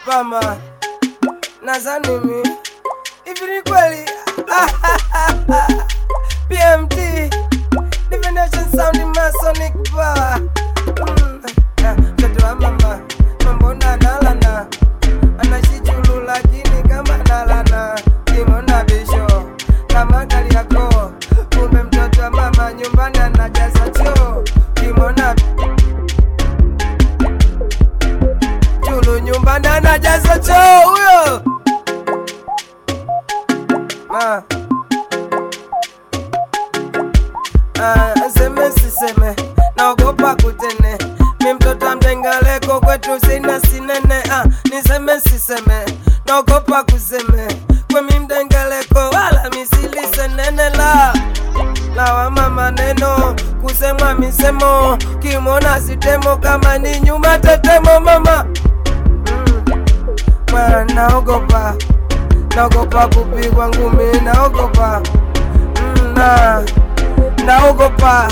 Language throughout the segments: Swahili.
pama nazani mi hivi ni kweli PMT Divination Sound Masonic Power Mm, ah, mtoto wa mama mambona nalana anashijulu lakini kama nalana kimona bisho kama gari yako kumbe mtoto wa mama nyumbani anajaza choo kimona chulu nyumbani anajaza choo huyo ah. Ah, seme siseme naogopa kutene mi mtoto amdengaleko kwetu sina sinene ah, niseme siseme naogopa kuseme kwe mi mdengaleko wala misilisenene la lawama maneno kusemwa misemo kimona sitemo kama ni nyuma tetemo mama mm. Mwana naogopa naogopa kupigwa ngumi naogopa mm, na naogopa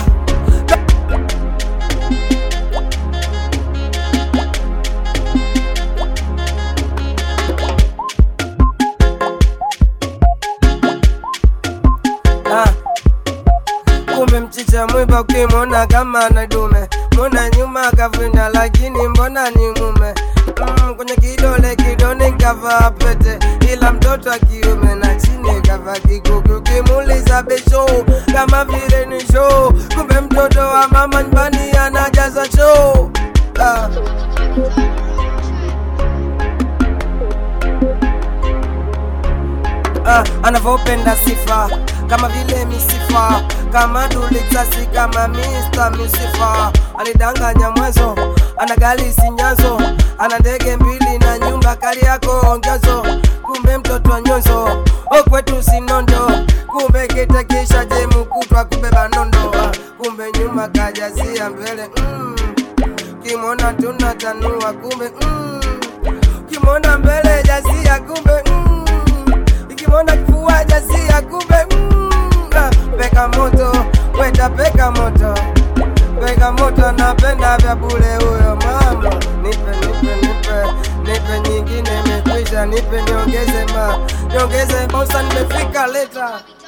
Ah. kumbe mchicha mwiba ukimwona kama na dume mbona nyuma kavinda lakini mbona ni mume mm, kwenye kidole kidoni kavaa pete ila mtoto wa kiume na chini kavaa kikuki ukimuuliza besho kama vile ni show kumbe mtoto wa mama nyumbani anajaza choo ah. ah, anavyopenda sifa kama vile misifa kama duliksasi kama Mr. Misifa alidanganya mwezo ana gari sinyazo ana ndege mbili na nyumba kali yako ongezo kumbe mtoto wa nyonzo okwetu sinondo kumbe kitekisha jemu kutwa kubeba nondo ah, kumbe nyuma kajazia mbele mm. kimona tunatanua kumbe mm. kimona mbele jazia kumbe mm ikimwona kifua jazia kumbe mm, ah, peka moto weta peka moto peka moto napenda vya bule huyo mama nipe nipe nipe nipe nyingine imekwisha nipe niongeze ma niongeze bosa nimefika leta